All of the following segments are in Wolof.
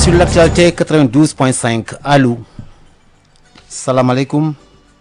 sur l'actualité 92.5 allo salaamaaleykum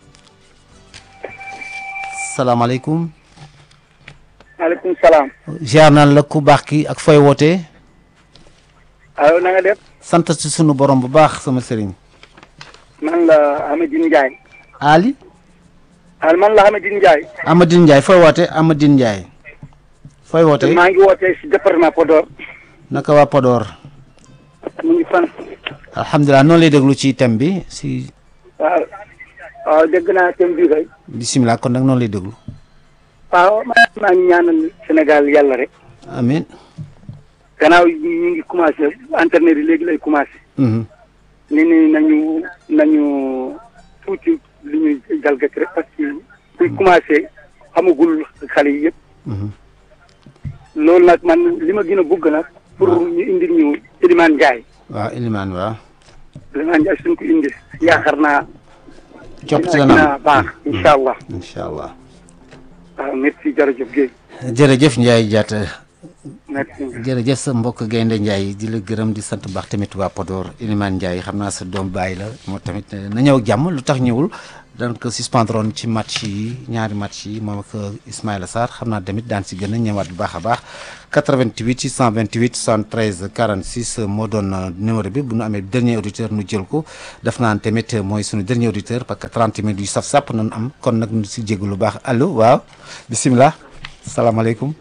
salaamaaleykum. maaleykum salaam. ziar naan la ku baax ki ak fooy wootee. allo na nga def. sant ci sunu borom bu baax sama sëriñ. man la Amadine Ndiaye. Ali. al man la Amadine Ndiaye. Amadine Ndiaye fooy wootee Amadine Ndiaye. fooy wootee maa ngi wootee si département Podor. naka waa Podor. mu ngi fan. alhamdulilah noonu lay déglu ci thème bi si. waaw waaw dégg naa thème bi kay. bisimilah kon nag noonu lay déglu. waaw maa ngi ñaanal Sénégal yàlla rek. amiin. gannaaw ñu ngi commencé internet yi léegi lay commencé. Mhm. ni ni nañu nañu tuuti li ñuy jalgati rek parce que kuy commencé xamagul xale yi yëpp. Mhm. loolu nag man li ma gën a bëgg nag. pour ñu indi ñu Elimane Ndiaye. waaw Elimane waaw. Elimane Ndiaye suñ ko indi yaakaar naa. coppite dina dana dina am baax incha allah. incha allah. waaw merci jërëjëf Guèye. jërëjëf Ndiaye Diatta merci. jërëjëf sa mbokk gaynde Ndiaye di la gërëm di sant baax tamit waa Podor Elimane Ndiaye xam naa sa doom bàyyi la moo tamit na ñëw ak jàmm lu tax ñëwul daan ko suspendroon ci match yi ñaari match yi moom ak Ismaïla Sarr xam naa tamit daan si gën a ñëwaat bu baax a baax 88 628 73 46 moo doon numéro bi bu nu amee dernier auditeur nu jël ko def naan tamit mooy suñu dernier auditeur parce que 30 minutes yu saf sàpp nañu am kon nag nu si jéggu lu baax allo waaw bisimilah salaamaaleykum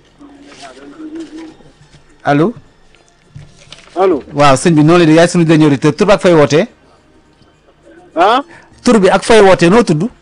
allo allo. waaw sëñ bi noonu la di yaay suñu dernier auditeur tur bi ak fay wootee ah. tur bi ak fay wootee noo tudd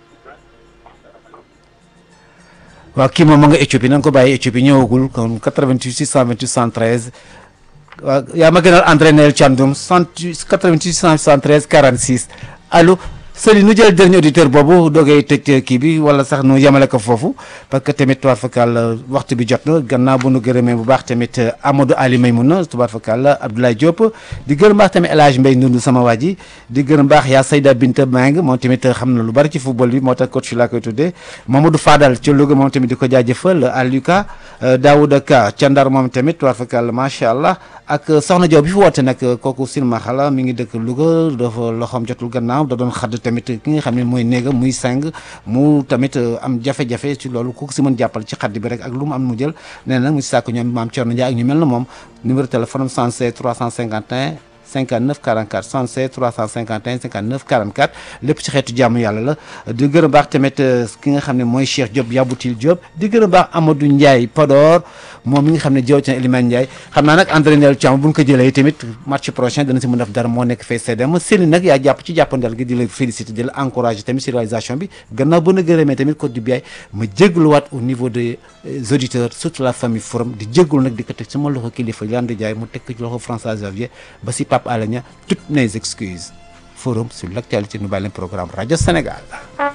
waaw kii moom ma nga Éthiopie nañ ko bàyyi Éthiopie ñëwagul kon 88 628 113 waaw yaa ma gënal André Nel Thiandoum 68 88 673 46 allo Sëli nu jël dernier auditeur boobu doogay tëj kii bi wala sax nu yemale ko foofu parce que tamit tubaar fakal waxtu bi jot na gannaaw bu nu gërëmee bu baax tamit Amadou Ali Maymouna tubaar fakal Abdoulaye Diop di gërëm baax tamit El Hadj Mbaye Ndundu sama waa ji di gërëm baax yaa Sayda Binta Mang moom tamit xam na lu bari ci football bi moo tax coach laa koy tuddee Mamadou Fadal ci Louga moom tamit di ko jaajëfal Aliouka Daouda Ka ca Ndar moom tamit tubaar fakal macha allah ak Soxna Diop bi fi woote nag kooku silmaxa la mi ngi dëkk Louga dafa loxoom jotul gannaaw da doon xadd tamit ki nga xam ne mooy néega muy seng mu tamit am jafe-jafe ci loolu ku ko si mën jàppal ci xadd bi rek ak lu mu am mu jël nee na mu si sàkk ñoom maam Thierno Ndiaye ak ñu mel na moom numéro téléphone am 76 351 59 44 76 351 59 44 lépp ci xeetu jàmm yàlla la di gërëm baax tamit ki nga xam ne mooy Cheikh Diop Yaboutil Diop di gërëm baax Amadou Ndiaye Podor moom mi nga xam ne jëw ci Elimane Ndiaye xam naa nag André Ndel Thiam bu ñu ko jëlee tamit match prochain dana si mën def dara moo nekk fay CDM Séni nag yaa jàpp ci jàppandal gi di la féliciter di la encourager tamit si réalisation bi gannaaw ba na gërëmee tamit Côte du Biaye ma jégluwaat au niveau des auditeurs surtout la famille forum di jégglu nag di ko teg sama loxo kilifa Yande Ndiaye mu teg ko ci loxo François Xavier ba si Pape Alé Niang toutes mes excuses forum sur l'actualité nu bàyyi leen programme rajo Sénégal